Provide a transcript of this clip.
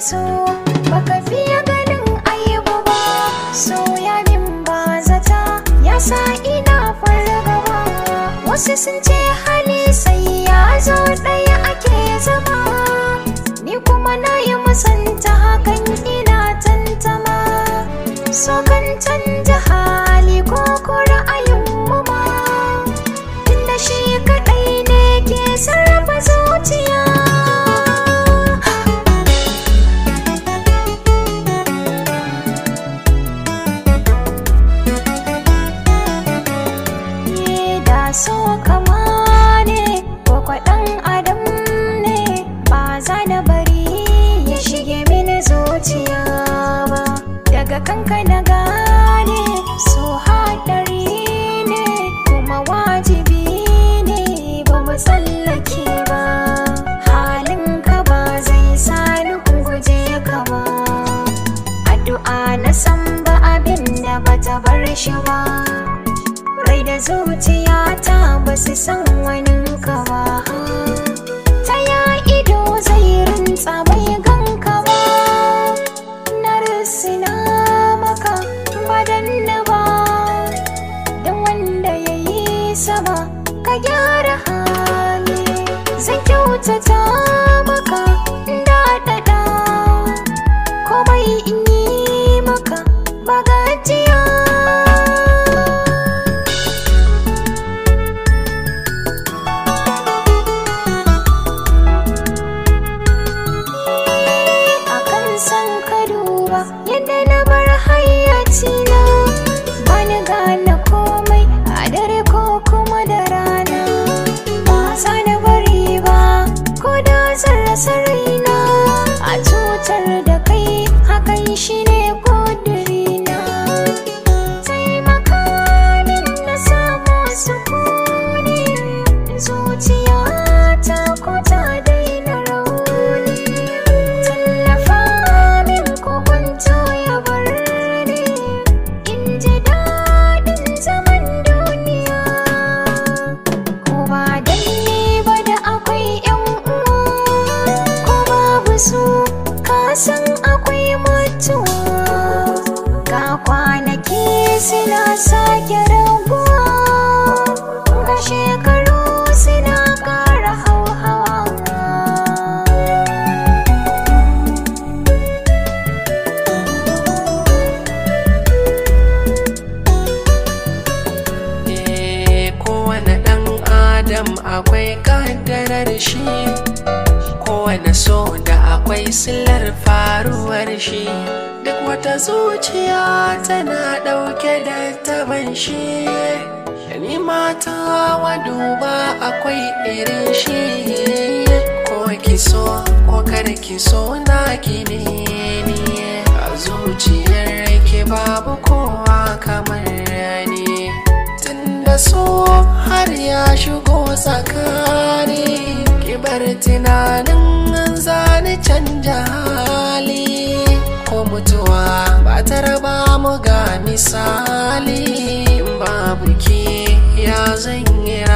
so baka fiye ganin aibu ba soya min ba zata ya sa ina fargaba wasu sun ce hali sai ya zo ɗaya ake zama ni kuma na yi musanta hakan ina tantama so kan canja hali ko ko ra'ayin mu ma tunda shi kaɗai ne ke sarrafa zuciya Ni da so kama ne ko kwaɗan adam ne ba za na bari ya shige mini zuciya ba daga kanka na gane so haɗari ne kuma wajibi ne ba mu tsallake ba halinka ba zai sa ni guje ka ba addu'a na san ba abin da bata bar shi ba rai da zuciyata ba su san wani ka ba ta ya ido zai rinta bai ganka ba na risina maka badan na ba don wanda ya yi sama ka gyara hali zan kyautata maka daɗaɗa komai in yi maka ba gajiya akan san ka duba yadda na bar hayyacina ba ni gane komai a dare ko kuma da rana ba za na bari ba ko da zan rasa raina a cutar da kai hakan shine ƙudurina taimaka min na samu sukuni zuciyata ko ta daina rauni tallafa min ko kwanto ya bar ni in ji daɗin zaman duniya ko ba dan ni ba da akwai yan uwa ko babu su ka san akwai mutuwa ga kwanaki suna sake raguwa ga shekaru suna ƙara hauhawa Eh, kowane ɗan adam akwai ƙaddarar shi kowane so da akwai silar faruwar shi duk wata zuciya tana ɗauke da taban shi ni mata wa duba akwai irin shi ko ki so ko kada ki so na ki ne ni a zuciyar ki babu kowa kamar ni tunda so har ya shigo tsakani kibar tunanin zani canja hali ko mutuwa ba ta raba mu ga misali in babu ki ya zan yi